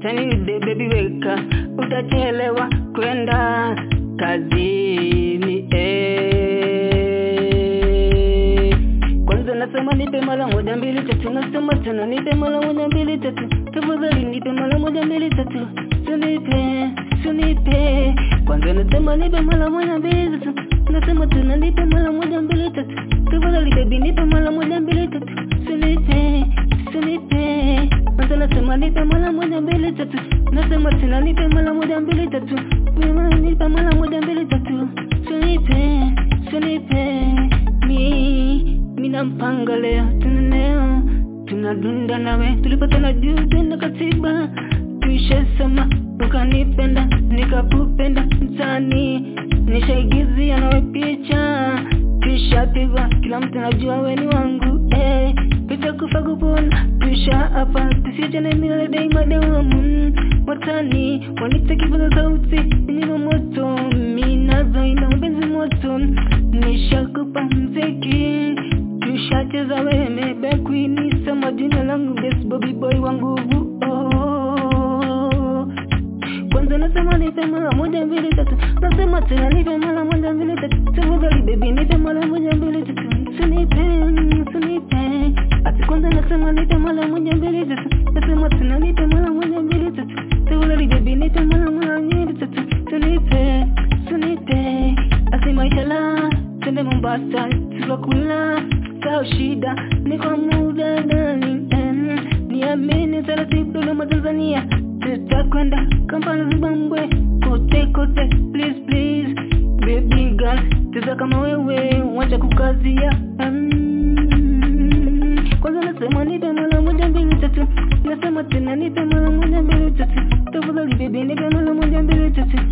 tanide baby weka utachelewa kwenda kazini eh. kwanza nasema nipe mara moja mbili tatu nasema tena nipe mara moja mbili tatu tafadhali nipe mara moja mbili tatu sunipe sunipe kwanza nasema nipe mara moja mbili tatu nasema tena nipe mara moja mbili tatu tafadhali baby nipe mara moja mbili tatu sunipe sunipe kwanza nasema nipe mara moja mbili tatu nasema tena nipe mara moja mbili tatu nipe mara moja mbili tatu sunipe sunipe mi mina mpanga leo tunaneo tunadunda nawe tulipatana juu tena katiba tuishasema ukanipenda nikakupenda mtani nishaigizia nawe picha tushapigwa kila mtu najua we ni wangu eh, picha kufa kupona tusha hapa tusiachane milele daima dawamu watani wanita kipaza sauti nimo moto minazo ina mapenzi moto nishakupa mziki tushacheza weme bekwini sema jina langu best Bobby boy wa nguvu oh. kwanza nasema nipe mara moja mbili tatu nasema tena nipe mara moja mbili tatu tafadhali baby nipe mara moja mbili tatu sinipe sinipe ati kwanza nasema nipe mara moja mbili tatu nasema tena nipe mara moja mbili tatu tafadhali baby nipe mara moja mbili tatu sinipe sinipe ati maisha la twende Mombasa tukakula sao shida ni kwa muda ndani eh, niamini taratibu Dodoma Tanzania tutakwenda Kampala Zimbabwe kote kote please please baby girl cheza kama wewe wacha kukazia mm. kwanza nasema nipe mara moja mbili tatu nasema tena nipe mara moja mbili tatu tafadhali baby nipe mara moja mbili tatu